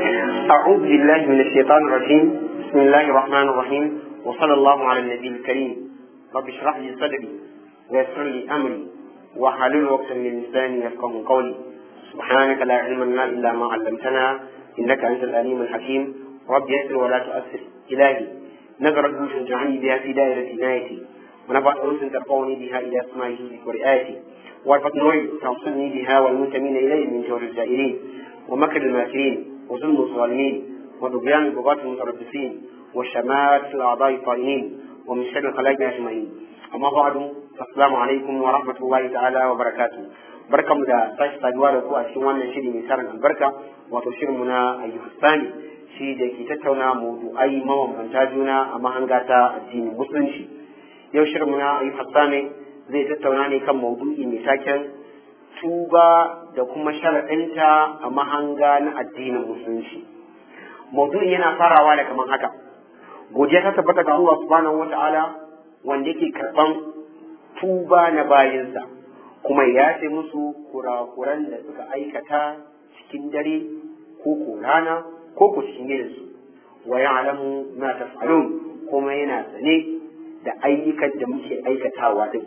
أعوذ بالله من الشيطان الرجيم بسم الله الرحمن الرحيم وصلى الله على النبي الكريم رب اشرح لي صدري ويسر لي أمري واحلل عقدة من لساني يفقه قولي سبحانك لا علم لنا إلا ما علمتنا إنك أنت العليم الحكيم رب يسر ولا تؤثر إلهي نظر الجوش اجعلني بها في دائرة عنايتي ونبعث أنس ترفعني بها إلى أسمائه ورئاتي وارفق نوعي توصلني بها والمنتمين إليه من جور الجائرين ومكر الماكرين وظلم الظالمين وطغيان البغاة المتربصين وشمات الأعضاء الطائنين ومن شر الخلائق أجمعين أما بعد السلام عليكم ورحمة الله تعالى وبركاته barkan mu da tashi saduwa da ku a cikin wannan shiri mai tarin albarka wato shirin mu na ayyuhastani shi da ke tattauna mawdu'ai mabambanta juna a mahanga ta addinin musulunci yau shirin mu na ayyuhastani zai tattauna ne kan maudu'i mai taken tuba da kuma sharaɗinta a mahanga na addinin musulunci maudu'in yana farawa da kamar haka godiya ta tabbata ga Allah subhanahu wata'ala wanda yake karɓan tuba na bayinsa kuma ya ce musu kurakuran da suka aikata cikin dare ko ko rana ko ko cikin gidansu wa ya'lamu ma taf'alun kuma yana sane da ayyukan da muke aikatawa din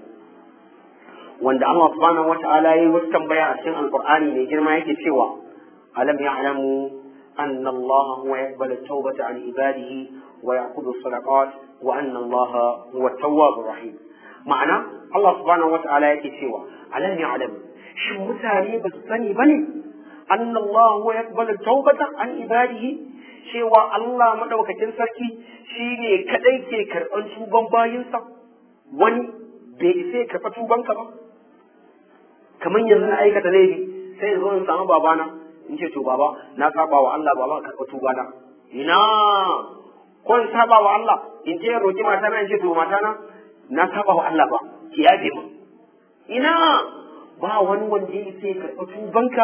wanda Allah subhanahu wata'ala yayi wasu tambaya a cikin alqur'ani mai girma yake cewa alam ya'lamu anna Allah huwa yaqbalu at-tawbata an ibadihi wa ya'khudhu as-sadaqat wa anna Allah huwa at-tawwabur rahim ma'ana Allah subhanahu wata'ala yake cewa alam ya'lamu shin mutane ba su sani bane anna Allah huwa yaqbalu at-tawbata an ibadihi cewa Allah madaukakin sarki shine kadai ke karban tuban bayinsa wani bai isa ya karɓa tubanka ba kamar yanzu na aikata laifi sai in zo in samu babana in ce to baba na saba wa Allah baba karɓa tubana ina ko in saba wa Allah in je roki matana in ce to matana na saba wa Allah ba ki yaje mu ina ba wani wanda ya sai karɓa tubanka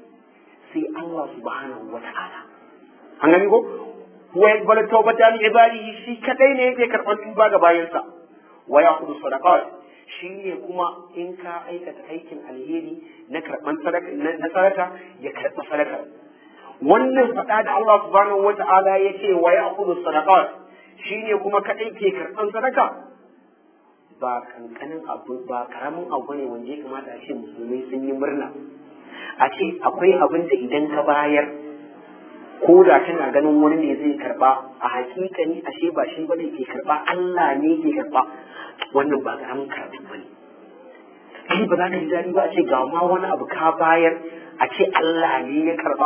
sai Allah subhanahu wa ta'ala an gani ko huwa yaqbalu tawbata li ibadihi shi kadai ne yake karɓar tuba ga bayansa wa ya'khudhu sadaqat shi ne kuma in ka aikata aikin alheri na karɓan na sadaka ya karɓa sadaka wannan faɗa da Allah subhanahu wa ta'ala ya ce wa ya kudu sadaqat shi ne kuma kaɗai ke karɓan sadaka ba kankanin abu ba karamin abu ne wanda ya kamata a ce musulmai sun yi murna a ce akwai abin da idan ka bayar ko da tana ganin wani ne zai karɓa a hakikani ashe ba shi bane ke karɓa Allah ne ke karɓa wannan ba karamin karatu ba ne kai ba za ka ji daɗi ba a ce ga ma wani abu ka bayar a ce Allah ne ya karba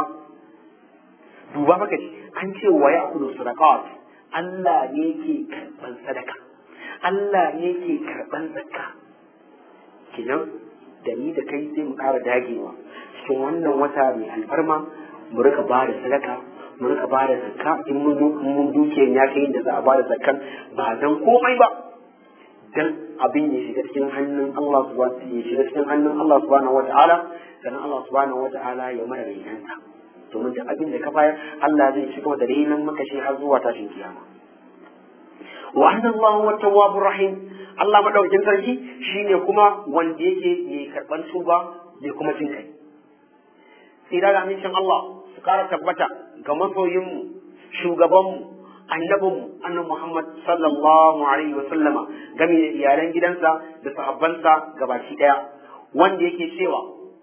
duba maka ji an ce wa ya kudu sadaqat Allah ne ke karban sadaka Allah ne ke karban zakka kenan da ni da kai sai mu ƙara dagewa cikin wannan wata mai alfarma mu rika ba da sadaka mu rika ba da zakka in mun dukiyar ya kai da za a ba da zakkan ba dan komai ba dan abin ya shiga cikin hannun Allah subhanahu ya shiga cikin hannun Allah subhanahu wata'ala sannan Allah subhanahu wata'ala ya mara rainanta domin da abin da ka bayar Allah zai shiga da rainan maka shi har zuwa tashin kiyama wa anna Allah huwa tawwabur rahim Allah madaukakin sarki shine kuma wanda yake mai karban tuba mai kuma jin kai sai da amincin Allah su kara tabbata ga masoyinmu shugabanmu annabinmu annabi Muhammad sallallahu alaihi wa sallama game da iyalan gidansa da sahabbansa gabaki daya wanda yake cewa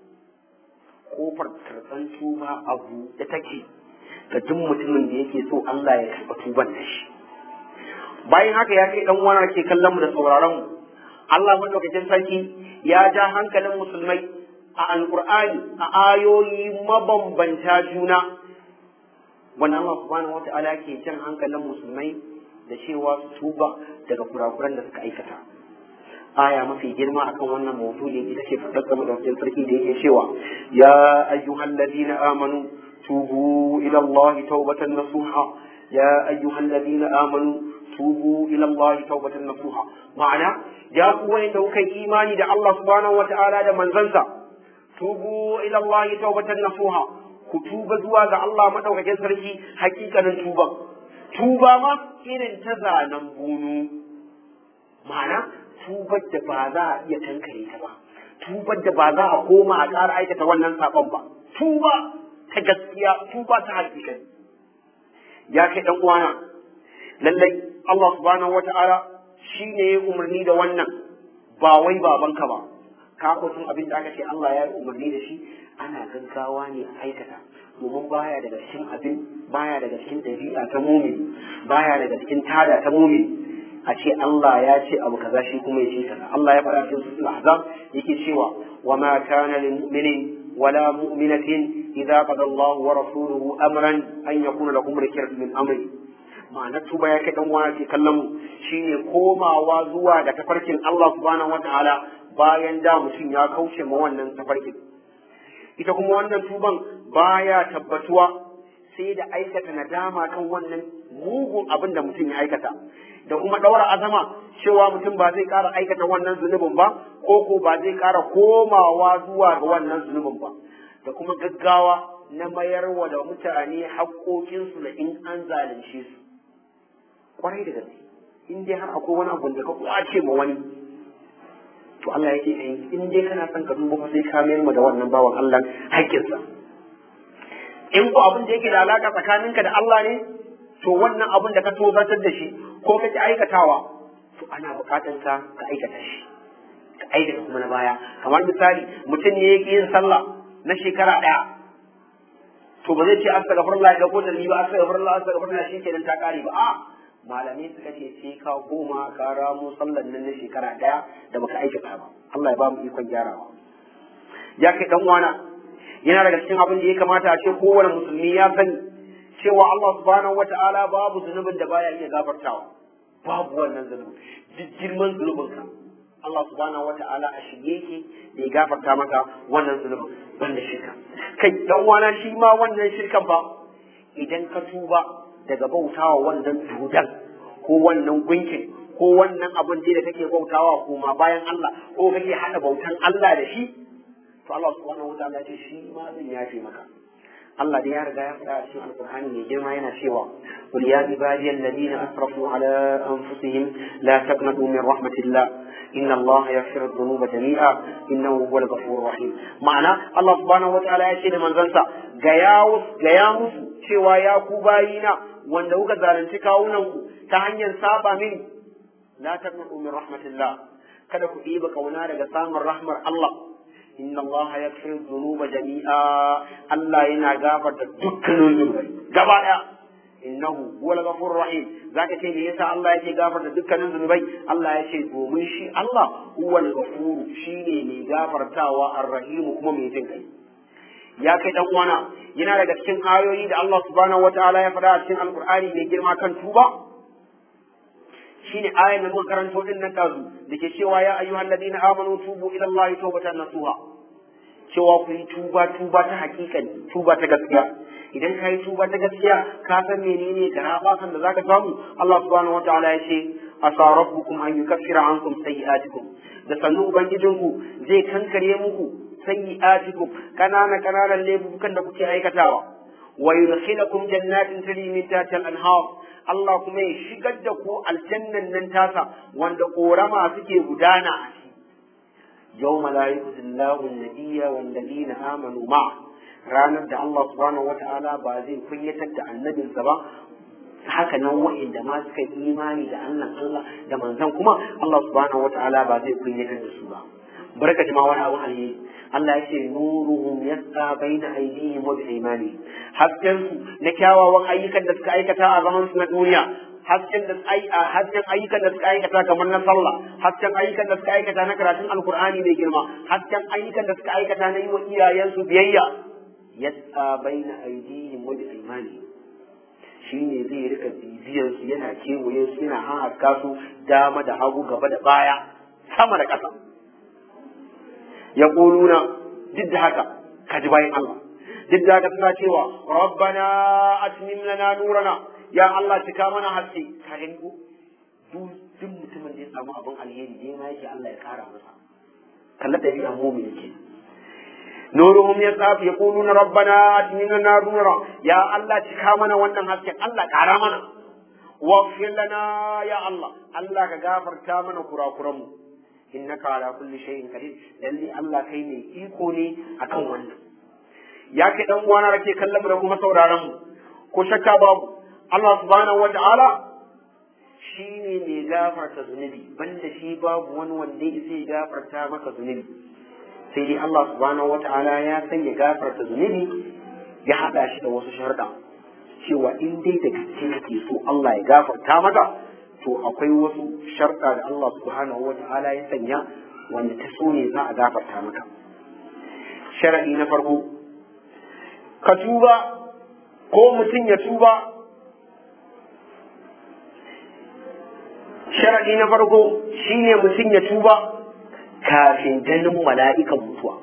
kofar karɓan tuba abu da take ga duk mutumin da yake so Allah ya karɓa tuban da shi bayan haka ya kai dan uwana ke kallon mu da sauraron mu Allah madaukakin sarki ya ja hankalin musulmai a alqur'ani a ayoyi mabambanta juna wanda Allah subhanahu wata'ala ke jan hankalin musulmai da cewa su tuba daga kurakuran da suka aikata aya mafi girma akan wannan mawdu'i ita ce fadar game da wajen sarki da yake cewa ya ayyuhal ladina amanu tubu ila Allah tawbatan nasuha ya ayyuhal ladina amanu tubu ila Allah tawbatan nasuha ma'ana ya ku wanda kuka imani da Allah subhanahu wata'ala da manzansa tubu ila Allah tawbatan nasuha ku tuba zuwa ga Allah madaukakin sarki hakikanin tuba tuba ma irin ta zanen bunu ma'ana tubar da ba za a iya tankare ta ba tubar da ba za a koma a ƙara aikata wannan saƙon ba tuba ta gaskiya tuba ta hakika ya kai dan uwana lallai Allah subhanahu wata'ala shi ne ya umarni da wannan ba wai babanka ba ka tun abin da aka ce Allah ya yi umarni da shi ana gaggawa ne a aikata domin baya daga cikin abin baya daga cikin dabi'a ta mumin baya daga cikin tada ta mumin a ce Allah ya ce abu kaza shi kuma ya ce kaza Allah ya faɗa cikin suratul ahzab yake cewa wa ma kana lil mu'minin wala mu'minatin idza qada Allah wa rasuluhu amran an yakuna lahum rikr min amri ma'ana tuba ya kai dan uwa ke kallon mu shine komawa zuwa ga tafarkin Allah subhanahu wataala bayan da mutum ya kauce ma wannan tafarkin ita kuma wannan tuban baya tabbatuwa sai da aikata nadama kan wannan mugun abin da mutum ya aikata da kuma ɗaura azama cewa mutum ba zai ƙara aikata wannan zunubin ba ko ko ba zai ƙara komawa zuwa ga wannan zunubin ba da kuma gaggawa na mayarwa da mutane haƙoƙinsu da in an zalunce su kwarai da gaske in dai har akwai wani abu da ka kwace ma wani to Allah yake kai in dai kana son ka duba sai ka mayar da wannan bawan Allah haƙƙinsa in ko abin da yake da alaka tsakaninka da Allah ne to wannan abin da ka tozartar da shi ko kake aikatawa to ana buƙatar ka ka aikata shi ka aikata kuma na baya kamar misali mutum ne yake yin sallah na shekara ɗaya to ba zai ce astaghfirullah da ko da ni ba astaghfirullah astaghfirullah shi kenan ta kare ba a malamai suka ce sai ka koma ka ramo sallan nan na shekara ɗaya da baka aikata ba Allah ya ba mu ikon gyarawa ya kai dan wana yana daga cikin abin da ya kamata a ce kowane musulmi ya sani cewa Allah subhanahu wata'ala babu zunubin da baya iya gafartawa babu wannan zunubi duk girman zunubinka Allah subhanahu wata'ala a shige yake da ya gafarta maka wannan zunubin banda shirka kai dan wana shi ma wannan shirkan ba idan ka tuba daga bautawa wannan dudan ko wannan gunkin ko wannan abin da kake bautawa kuma bayan Allah ko kake hada bautan Allah da shi to Allah subhanahu wataala ya ce shi ma zan yafe maka Allah da ya riga ya faɗa a cikin Alƙur'ani mai girma yana cewa qul ya ibadiyal ladina asrafu ala anfusihim la taqnatu min rahmatillah inna Allah yaghfiru dhunuba jami'a innahu huwal ghafurur rahim ma'ana Allah subhanahu wataala ya ce da manzansa ga ya ga ya musu cewa ya ku bayina wanda kuka zalunci kawunan ku ta hanyar saba mini la taqnatu min rahmatillah kada ku ɗiba kauna daga samun rahmar Allah inna Allah ya fi zunuba jami'a Allah yana gafarta dukkanin zunubai gaba daya innahu huwal ghafurur rahim zaka ce me yasa Allah yake gafarta dukkanin zunubai Allah ya ce domin shi Allah huwal ghafur shine mai gafartawa arrahim kuma mai jin kai ya kai dan uwana yana daga cikin ayoyi da Allah subhanahu wataala ya faɗa a cikin alqur'ani mai girma kan tuba shine ayan da muka karanto din nan dazu dake cewa ya ayyuhal ladina amanu tubu ila Allah tawbatan nasuha cewa ku yi tuba tuba ta hakikani tuba ta gaskiya idan ka yi tuba ta gaskiya ka san menene garabasan da zaka samu Allah subhanahu wataala ya ce asa rabbukum an yukaffira ankum sayyi'atikum da sannu ubangijinku zai kankare muku sayyi'atikum kanana kananan laifukan da kuke aikatawa wa yudkhilakum jannatin tajri min tahtiha al-anhar Allah kuma ya shigar da ku aljannan nan tasa wanda korama suke gudana a ciki yawma la yukhzillahu an-nabiyya wal ladina amanu ma ranar da Allah subhanahu wata'ala ba zai kunyatar da annabinsa ba haka nan wa'inda ma suka yi imani da Allah Allah da manzon kuma Allah subhanahu wata'ala ba zai kunyatar da su ba barka jama'a wani abu alheri Allah ya ce nuruhum yasqa baina aydihim wa bi'imanihim hasken su na kyawawan ayyukan da suka aikata a zaman su na duniya hasken da ai a hasken ayyukan da suka aikata kamar na sallah hasken ayyukan da suka aikata na karatun alqur'ani mai girma hasken ayyukan da suka aikata na yi wa iyayensu biyayya yasqa baina aydihim wa bi'imanihim shine zai rika bibiyar su yana kewaye su yana haska su dama da hagu gaba da baya sama da ƙasa ya ƙuluna duk da haka ka ji bayan Allah duk da haka suna cewa rabbana atmim lana nurana ya Allah cika mana haske ka gani ko duk mutumin da ya samu abin alheri dai ma yake Allah ya kara masa kalla da bi'an mu'min yake nuruhum yasaf yaquluna rabbana atmim lana nurana ya Allah cika mana wannan hasken Allah kara mana waghfir lana ya Allah Allah ka gafarta mana kurakuranmu innaka ala kulli shay'in qadir lalle Allah kai ne iko ne akan wannan ya kai dan uwana da ke kallon mu da kuma sauraron mu ko shakka babu Allah subhanahu wata'ala shi ne mai gafarta zunubi banda shi babu wani wanda zai gafarta maka zunubi sai dai Allah subhanahu wata'ala ya sanya gafarta zunubi ya haɗa shi da wasu sharuɗa cewa in dai da gaske kake so Allah ya gafarta maka to akwai wasu sharɗa da Allah subhanahu wata'ala ya sanya wanda ta so ne za a gafarta maka sharaɗi na farko ka tuba ko mutum ya tuba sharaɗi na farko shine mutum ya tuba kafin ganin mala'ikan mutuwa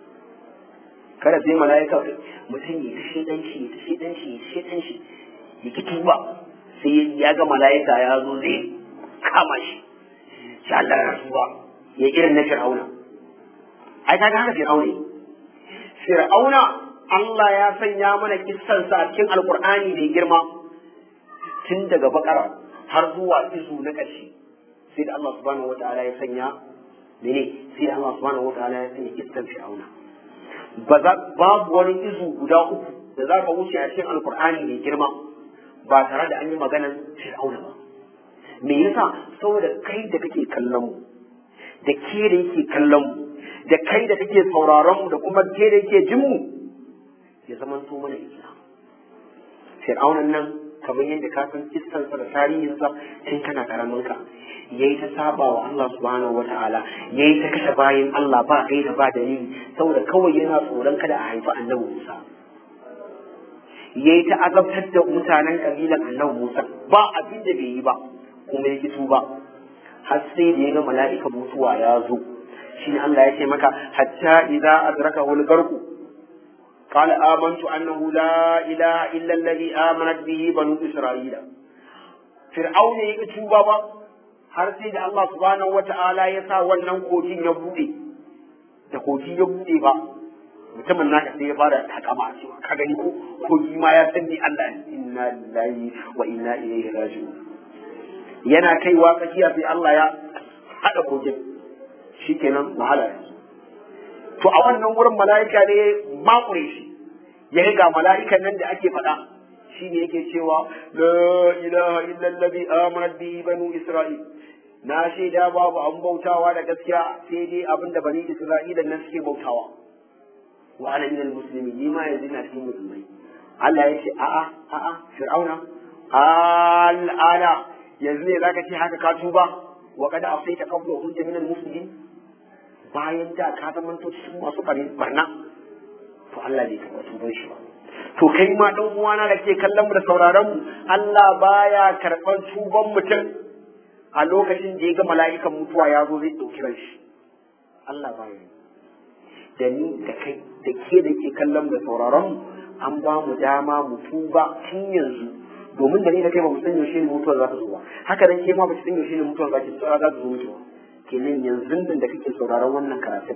kada sai mala'ika mutum ya ta shedanci ya ta shedanci ya ta shedanci ya ki tuba sai ya ga mala'ika ya zo zai kama shi sai Allah ya tuba ya irin na fir'auna ai kaga haka fir'auna fir'auna Allah ya sanya mana kissansa a cikin alkur'ani da girma tun daga bakara har zuwa izu na ƙarshe sai da Allah subhanahu wa ta'ala ya sanya mene sai da Allah subhanahu wa ta'ala ya sanya kissan fir'auna ba za babu wani izu guda uku da za ka wuce a cikin alkur'ani mai girma ba tare da an yi maganan fir'auna ba me yasa saboda kai da kake kallon mu da ke da yake kallon mu da kai da kake sauraron mu da kuma ke da yake jin mu ya zama to mana islam fir'aunan nan kamar yadda ka san kissansa da tarihinsa tun kana karamin ka yayi ta saba wa Allah subhanahu wataala yayi ta kashe bayan Allah ba kai da ba dalili saboda kawai yana tsoron kada a haifi annabi Musa yayi ta azabtar da mutanen kabilan annabi Musa ba abin da bai yi ba kuma ya fito ba har sai da ya ga mala'ika mutuwa ya zo shine Allah ya ce maka hatta idza adraka wal garku قال آمنت أنه لا إله إلا الذي آمنت به بنو إسرائيل فرعون يكتوبا ba har sai da Allah subhanahu wata'ala ya sa wannan kogin ya bude da kogi ya bude ba mutumin naka sai ya fara takama a cewa ka gani ko kogi ma ya san ni Allah inna lillahi wa inna ilaihi raji'un yana kaiwa tsakiya sai Allah ya hada kogin shikenan wahala ya to a wannan wurin mala'ika ne makure shi ya ga mala'ikan nan da ake faɗa shi ne yake cewa la ilaha illallazi amanat bihi banu isra'il na shaida babu an bautawa da gaskiya sai dai abinda bani isra'ila nan suke bautawa wa ana minal muslimin ni ma yanzu na cikin musulmai Allah ya ce a'a a'a fir'auna al'ana yanzu ne zaka ce haka ka tuba wa kada asaita qabla kunta minal muslimin bayan da ka zama to cikin masu karin barna to Allah bai karɓa tuban shi ba to kai ma dan uwana da ke kallon mu da sauraron mu Allah baya karɓar tuban mutum a lokacin da ya ga mala'ikan mutuwa ya zo zai ɗauki ran shi Allah baya yi da ni da kai da ke da ke kallon mu da sauraron mu an ba mu dama mu tuba tun yanzu domin da ni da kai ba mu san yaushe ne mutuwar za ta zo ba haka dan ke ma ba ki san yaushe ne mutuwar za ta zo mutuwa kenan yanzu nan da kake sauraron wannan karatun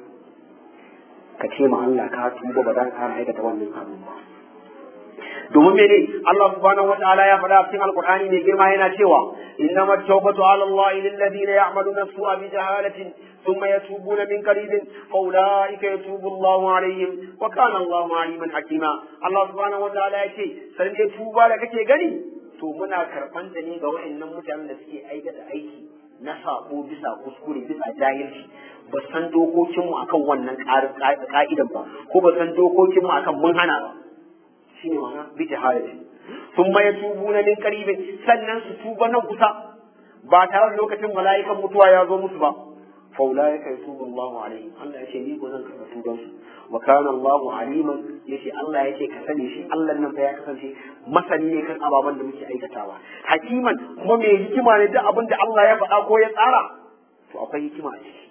ka ce ma Allah ka tuba ba za ka kara aikata wannan abin ba domin mene Allah subhanahu wataala ya faɗa cikin alqur'ani mai girma yana cewa innamat tawbatu ala Allah lil ladina ya'maluna su'a bi jahalatin thumma yatubuna min qaribin fa ulaika yatubu Allah alaihim wa kana Allah aliman hakima Allah subhanahu wataala ya ce sai dai tuba da kake gani to muna karɓan da ne ga waɗannan mutanen da suke aikata aiki na sabo bisa kuskure bisa jahilci ba san dokokinmu akan wannan ka'idan ba ko ba san dokokinmu akan mun hana ba shi ne ma'ana bi jahalati sun ma tubu na min qaribin sannan su tuba nan kusa ba tare da lokacin mala'ikan mutuwa ya zo musu ba fa ulaika yatubu Allahu alaihim Allah ya ce ni ko zan karɓa tuban su wa kana Allahu aliman yace Allah yace ka sani shi Allah nan fa ya kasance masani ne kan ababen da muke aikatawa hakiman kuma mai hikima ne duk abin da Allah ya faɗa ko ya tsara to akwai hikima a ciki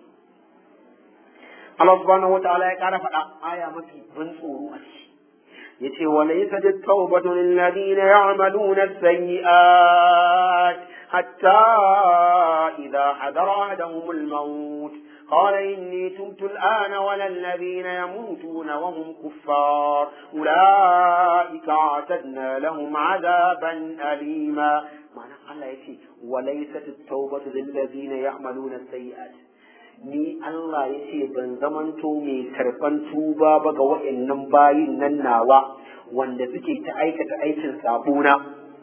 Allah subhanahu wataala ya ƙara faɗa aya mafi ban tsoro a ciki yace wa laysa at-tawbatu lil ladina ya'maluna as-sayyi'at hatta idha hadara ahaduhum al-maut قال إني تبت الآن ولا الذين يموتون وهم كفار أولئك أعتدنا لهم عذابا أليما معنى الله يشي وليست التوبة للذين يعملون السيئات ni Allah ya ce ban zamanto mai karɓan tuba ba ga wa'annan bayin nan nawa wanda suke ta aikata aikin sabona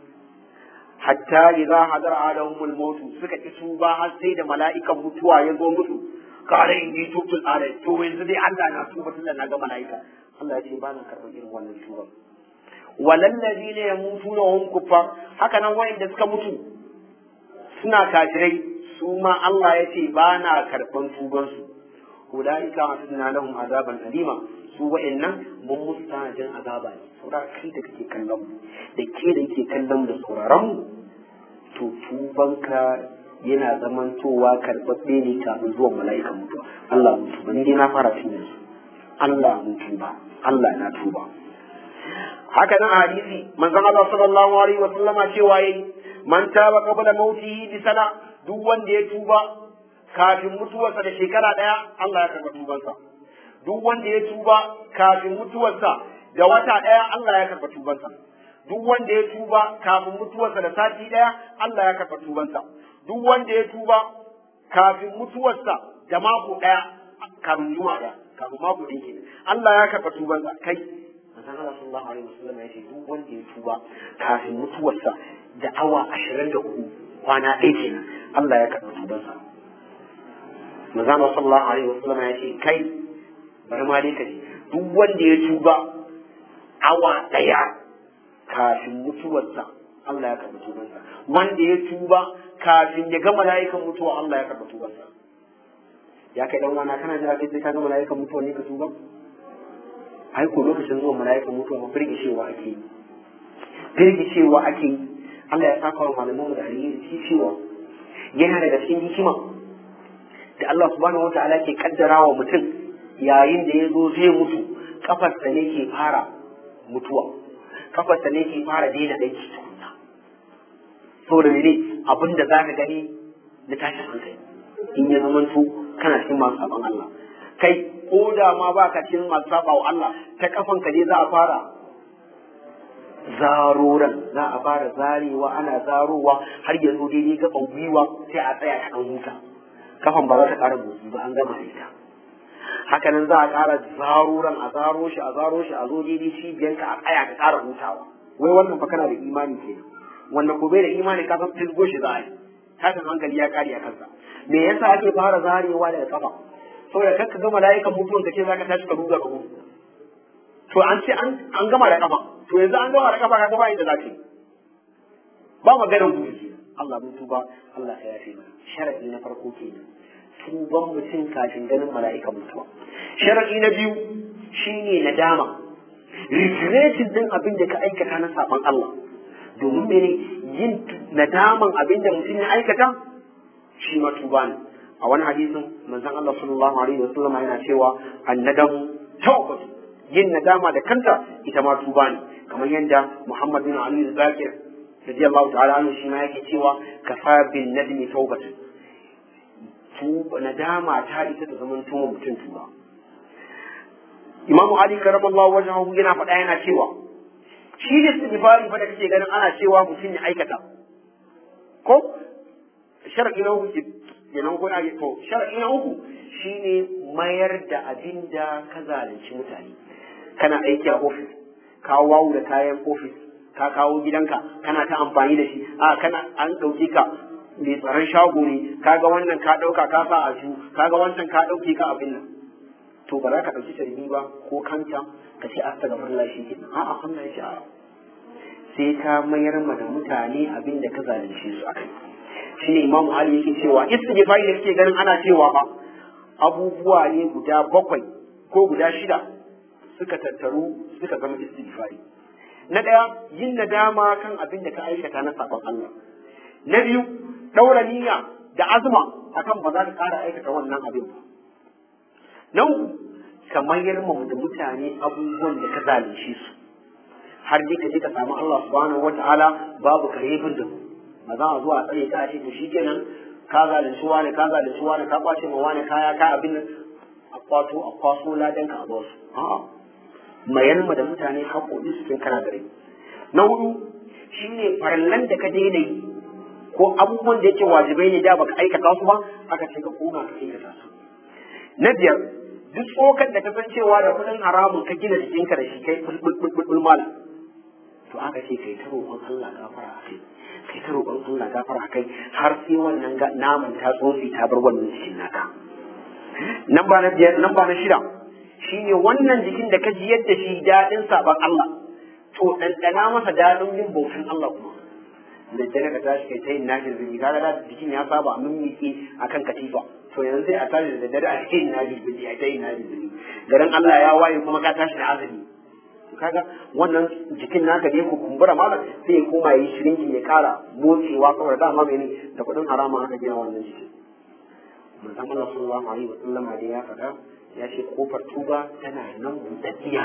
hatta idza hadara adahumul maut suka ki tuba har sai da mala'ikan mutuwa ya zo musu kare in yi tubtul are to yanzu dai Allah na tuba tunda na ga mala'ika Allah ya ce ba na karɓar irin wannan tuba walal ladina yamutuna hum kuffar haka nan wa'anda suka mutu suna kafirai su ma Allah ya ce ba na karɓan tubansu ulaika asna lahum azaban alima su wa'annan mun musu tanajin azaba ne saura kai da kake kallon mu da ke da kake kallon da sauraron mu to tubanka yana zamantowa karɓaɓɓe ne kafin zuwan mala'ikan mutuwa Allah mun tuba ni dai na fara tun yanzu Allah mun tuba Allah na tuba haka nan hadisi manzon Allah sallallahu alaihi wa sallama cewa yayi man taba qabla mautihi bi sana duk wanda ya tuba kafin mutuwarsa da shekara daya Allah ya karba tubansa duk wanda ya tuba kafin mutuwarsa da wata daya Allah ya karba tubansa duk wanda ya tuba kafin mutuwarsa da sati daya Allah ya karba tubansa duk wanda ya tuba kafin mutuwarsa da mako daya kafin juma'a daya kafin mako ɗaya kenan Allah ya karba tubansa kai manzon Allah sallallahu alaihi wasallam ya ce duk wanda ya tuba kafin mutuwarsa da awa ashirin da hudu kwana ɗaya kenan Allah ya karɓi tubansa manzon Allah sallallahu alaihi wasallam ya ce kai bari ma dai kaji duk wanda ya tuba awa ɗaya kafin mutuwarsa Allah ya karɓi tubansa wanda ya tuba kafin ya ga mala'ikan mutuwa Allah ya karɓi tubansa ya kai dan wana kana jira kai sai ka ga mala'ikan mutuwa ne ka tuba ai ko lokacin zuwa mala'ikan mutuwa ma firgishewa ake yi firgishewa ake yi Allah ya saka wa malaman mu da alheri shi cewa yana daga cikin hikima da Allah subhanahu wataala ke kaddara wa mutum yayin da ya zo zai mutu kafarsa ne ke fara mutuwa kafarsa ne ke fara daina aiki tukunna saboda ne abin da zaka gani da tashin hankali in ya zamanto kana cikin masu sabon Allah kai ko da ma ba ka cikin masu saba wa Allah ta kafan ka ne za a fara zaroran za a fara zarewa ana zarowa har ya zo daidai gaban gwiwa sai a tsaya ta huta kafan ba za ta ƙara motsi ba an gama ita haka nan za a ƙara zaroran a zaro shi a zaro shi a zo daidai cibiyanka a tsaya ka ƙara hutawa wai wannan fa kana da imani kenan wanda ko bai da imani ka san fisgo shi za a yi tashin hankali ya kare a kansa me yasa ake fara zarewa daga kafa saboda kakka ga mala'ikan mutuwan ka ce zaka tashi ka ruga ka mutu to an ce an gama da kafa to yanzu an gama da kafa ka gaba inda zaka yi ba maganar gudu Allah mun tuba Allah ya yafe mana sharadi na farko kenan tuban mutum kafin ganin mala'ikan mutuwa sharadi na biyu shine nadama regretin din abin da ka aikata na saban Allah domin mene yin nadaman abin da mutum ya aikata shi ma tuba ne a wani hadisin manzon Allah sallallahu alaihi wasallam yana cewa annadamu tawbatu yin nadama da kanta ita ma tuba ne kamar yadda Muhammad bin Ali Zakir radiyallahu ta'ala anhu shi ma yake cewa kafa bin nadmi tawbatu tuba nadama ta ita ta zaman tuba mutum tuba Imam Ali karamallahu wajhahu yana faɗa yana cewa shi ne istighfari fa da kake ganin ana cewa mutum ya aikata ko shar'i na uku kenan ko ake to shar'i na uku shine mayar da abin da ka zalunci mutane kana aiki a ofis ka wawu da kayan ofis ka kawo gidanka kana ta amfani da shi a kana an ɗauke ka mai tsaron shago ne kaga wannan ka ɗauka ka sa a ju kaga wancan ka ɗauke ka abin nan to ba za ka ɗauki tarbi ba ko kanta ka ce astaghfirullah shi ke a'a Allah ya ce a'a sai ka mayar ma da mutane abin da ka zalunce su akai shine Imam Ali yake cewa istighfari da kake ganin ana cewa ba abubuwa ne guda bakwai ko guda shida suka tattaru suka zama istighfari na ɗaya yin nadama kan abin da ka aikata na sabon Allah na biyu ɗaura niyya da azuma akan ba za ka ƙara aikata wannan abin ba na uku ka mayar ma da mutane abubuwan da ka zalunce su har dai ka je ka samu Allah subhanahu wata'ala babu karebin da ba za a zo a tsare ta a ce to shikenan ka zalunci wani ka zalunci wani ka kwace ma wani kaya ka abin nan a kwato a kwaso ladan ka a ba su a'a mayar ma da mutane haƙoƙi su tun kana da rai na hudu shine farallan da ka daina yi ko abubuwan da yake wajibai ne da baka aikata su ba aka ce ka koma ka aikata su na biyar duk tsokar da ka san cewa da kuɗin haramun ka gina jikinka da shi kai bulbulbul mala to aka ce kai ta roƙon Allah gafara a kai kai ta roƙon Allah gafara a kai har sai wannan naman ta tsofi ta bar wannan jikin naka nan ba na biyar nan ba na shida shine wannan jikin da ka ji yadda shi daɗin saban Allah to ɗanɗana masa daɗin yin bautan Allah kuma da dare ka tashi kai ta yin nafil biki kaga da jikin ya saba mun miƙe akan katifa to yanzu sai a tashi da dare a ta yin nafil biki a ta yin nafil biki garin Allah ya waye kuma ka tashi da azumi kaga wannan jikin naka ne ku kumbura malam sai ya koma yi shirinki ya kara motsewa saboda dama mene da kuɗin harama aka gina wannan jikin manzon Allah sallallahu alaihi wa sallam da ya faɗa ya ce kofar tuba tana nan buɗaɗɗiya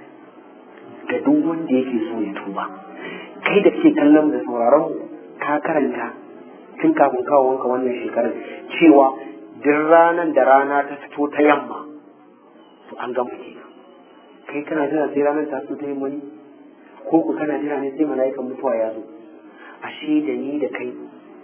ga duk wanda yake so ya tuba kai da ke kallon da sauraron ka karanta tun kafin kawo wanka wannan shekarar cewa duk ranar da rana ta fito ta yamma to an gama kenan kai kana jira sai ranar ta fito ta yamma ne ko ku kana jira ne sai mala'ikan mutuwa ya zo ashe da ni da kai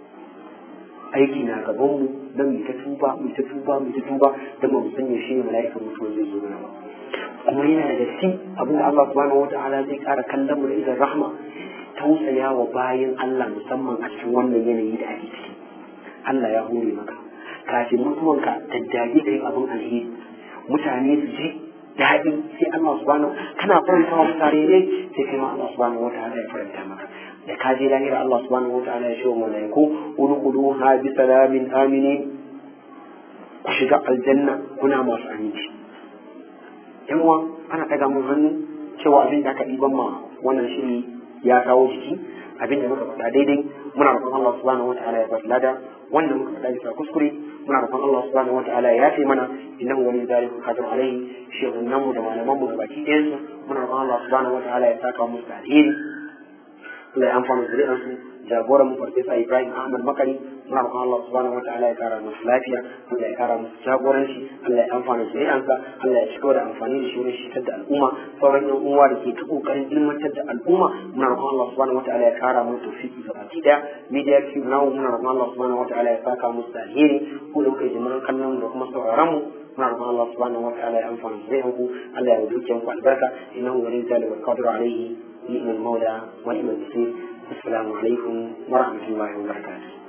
aiki na gaban mu dan mu ta tuba mu ta tuba mu ta tuba dan mu san yaushe ne mala'ikan mutuwa zai zo mana ba kuma yana da gaske abin da Allah subhanahu wata'ala zai ƙara kallon mu da idan rahma tausaya wa bayan Allah musamman a cikin wannan yanayi da ake ciki Allah ya hore maka kafin mutuwanka daddage kai abin alheri mutane su ji daɗi sai Allah subhanahu kana faranta wa mutane ne sai kai ma Allah subhanahu wata'ala ya faranta maka da ka je lahira Allah subhanahu wata'ala ya ce wa malaiku udkhuluha bi salamin aminin ku shiga aljanna kuna masu aminci yan uwa ana ɗaga mun hannu cewa abin da aka ɗiban ma wannan shiri ya kawo jiki abin da muka faɗa daidai muna roƙon Allah subhanahu wataala ya bashi lada wanda muka faɗa bisa kuskure muna roƙon Allah subhanahu wataala ya yafe mana innahu wali zalika qadir alaihi shehunan mu da malaman mu gabaki ɗayan su muna roƙon Allah subhanahu wataala ya saka musu da alheri Allah ya amfana zuri'an su jagoran mu farfesa Ibrahim Ahmad Makari muna roƙon Allah subhanahu wataala ya kara musu lafiya Allah ya kara musu jagoranci Allah ya amfana zuri'ansa Allah ya cigaba da amfani da shi wurin shitar da al'umma sauran yan uwa da ke ta kokarin ilmantar da al'umma muna roƙon Allah subhanahu wataala ya kara musu tawfiki ga baki daya media cube namu muna roƙon Allah subhanahu wataala ya saka musu da alheri ko da kuka jimirin kallon da kuma sauraron mu muna roƙon Allah subhanahu wataala ya amfana zuri'anku Allah ya wuce ku albarka innahu waliyyu zalika qadiru alaihi ni'mal mawla wa ni'mal nasir السلام عليكم ورحمة الله وبركاته